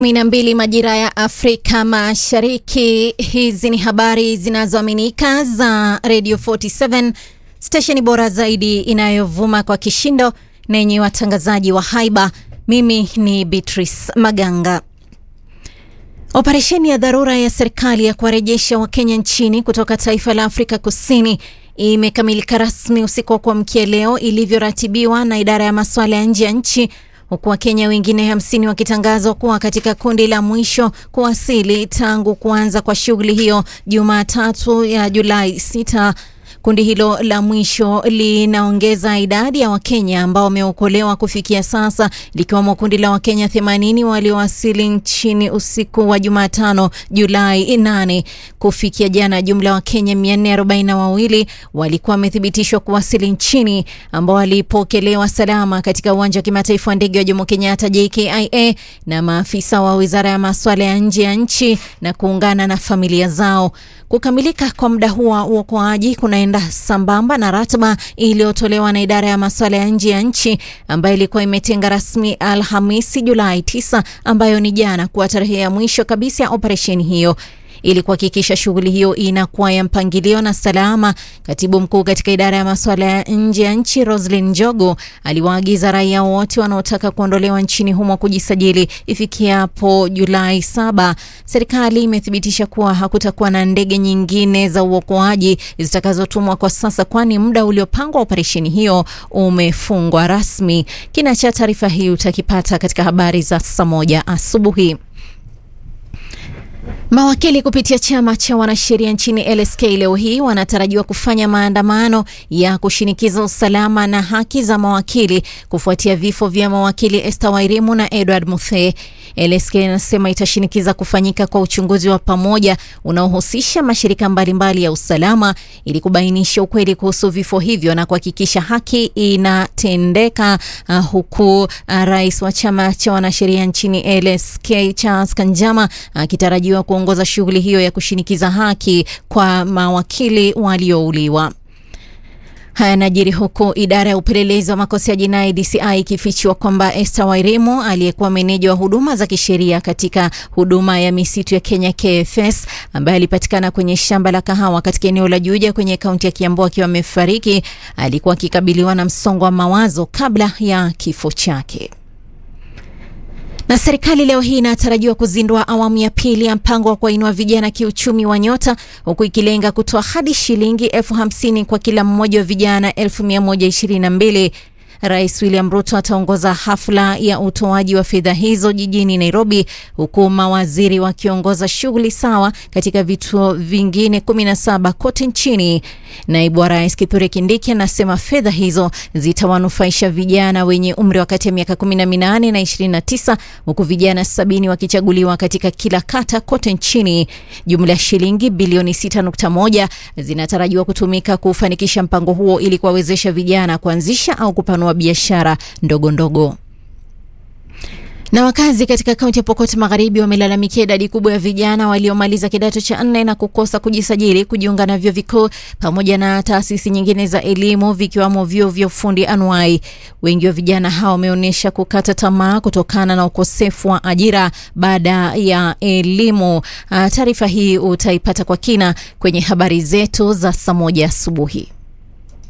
kumi na mbili majira ya Afrika Mashariki. Hizi ni habari zinazoaminika za Radio 47 stesheni bora zaidi inayovuma kwa kishindo na yenye watangazaji wa haiba. Mimi ni Beatrice Maganga. Operesheni ya dharura ya serikali ya kuwarejesha Wakenya nchini kutoka taifa la Afrika Kusini imekamilika rasmi usiku wa kuamkia leo ilivyoratibiwa na idara ya masuala ya nje ya nchi huku Wakenya wengine hamsini wakitangazwa kuwa katika kundi la mwisho kuwasili tangu kuanza kwa shughuli hiyo Jumatatu ya Julai 6. Kundi hilo la mwisho linaongeza idadi ya Wakenya ambao wameokolewa kufikia sasa, likiwemo kundi la Wakenya 80 waliowasili nchini usiku wa Jumatano Julai 8. Kufikia jana, jumla ya Wakenya 442 walikuwa wamethibitishwa kuwasili nchini, ambao walipokelewa salama katika uwanja wa kimataifa wa ndege wa Jomo Kenyatta JKIA na maafisa wa wizara ya masuala ya nje ya nchi na kuungana na familia zao. Kukamilika kwa muda huo wa uokoaji kunaenda sambamba na ratiba iliyotolewa na idara ya masuala ya nje ya nchi ambayo ilikuwa imetenga rasmi Alhamisi Julai 9 ambayo ni jana kuwa tarehe ya mwisho kabisa ya operesheni hiyo. Ili kuhakikisha shughuli hiyo inakuwa ya mpangilio na salama, katibu mkuu katika idara ya masuala ya nje ya nchi Roslyn Njogo aliwaagiza raia wote wanaotaka kuondolewa nchini humo kujisajili ifikiapo Julai saba. Serikali imethibitisha kuwa hakutakuwa na ndege nyingine za uokoaji zitakazotumwa kwa sasa, kwani muda uliopangwa operesheni hiyo umefungwa rasmi. Kina cha taarifa hii utakipata katika habari za saa moja asubuhi. Mawakili kupitia chama cha wanasheria nchini LSK leo hii wanatarajiwa kufanya maandamano ya kushinikiza usalama na haki za mawakili kufuatia vifo vya mawakili Esther Wairimu na Edward Muthee. LSK inasema itashinikiza kufanyika kwa uchunguzi wa pamoja unaohusisha mashirika mbalimbali ya usalama ili kubainisha ukweli kuhusu vifo hivyo na kuhakikisha haki inatendeka, uh, huku uh, rais wa chama cha wanasheria nchini LSK Charles Kanjama akitarajiwa uh, kuongoza shughuli hiyo ya kushinikiza haki kwa mawakili waliouliwa. Haya yanajiri huku idara ya upelelezi wa makosa ya jinai DCI ikifichua kwamba Esther Wairimu aliyekuwa meneja wa huduma za kisheria katika huduma ya misitu ya Kenya KFS, ambaye alipatikana kwenye shamba la kahawa katika eneo la Juja kwenye kaunti ya Kiambu akiwa amefariki, alikuwa akikabiliwa na msongo wa mawazo kabla ya kifo chake na serikali leo hii inatarajiwa kuzindua awamu ya pili ya mpango wa kuwainua vijana kiuchumi wa Nyota, huku ikilenga kutoa hadi shilingi elfu hamsini kwa kila mmoja wa vijana elfu mia moja ishirini na mbili. Rais William Ruto ataongoza hafla ya utoaji wa fedha hizo jijini Nairobi, huku mawaziri wakiongoza shughuli sawa katika vituo vingine 17 kote nchini. Naibu wa rais Kithure Kindiki anasema fedha hizo zitawanufaisha vijana wenye umri wa kati ya miaka 18 na 29, huku vijana sabini wakichaguliwa katika kila kata kote nchini. Jumla ya shilingi bilioni 6.1 zinatarajiwa kutumika kufanikisha mpango huo ili kuwawezesha vijana kuanzisha au kupanua biashara ndogo ndogo. Na wakazi katika kaunti ya Pokot Magharibi wamelalamikia idadi kubwa ya vijana waliomaliza kidato cha nne na kukosa kujisajili kujiunga na vyuo vikuu pamoja na taasisi nyingine za elimu vikiwamo vyuo vya ufundi anuai. Wengi wa vijana hao wameonyesha kukata tamaa kutokana na ukosefu wa ajira baada ya elimu. Taarifa hii utaipata kwa kina kwenye habari zetu za saa moja asubuhi.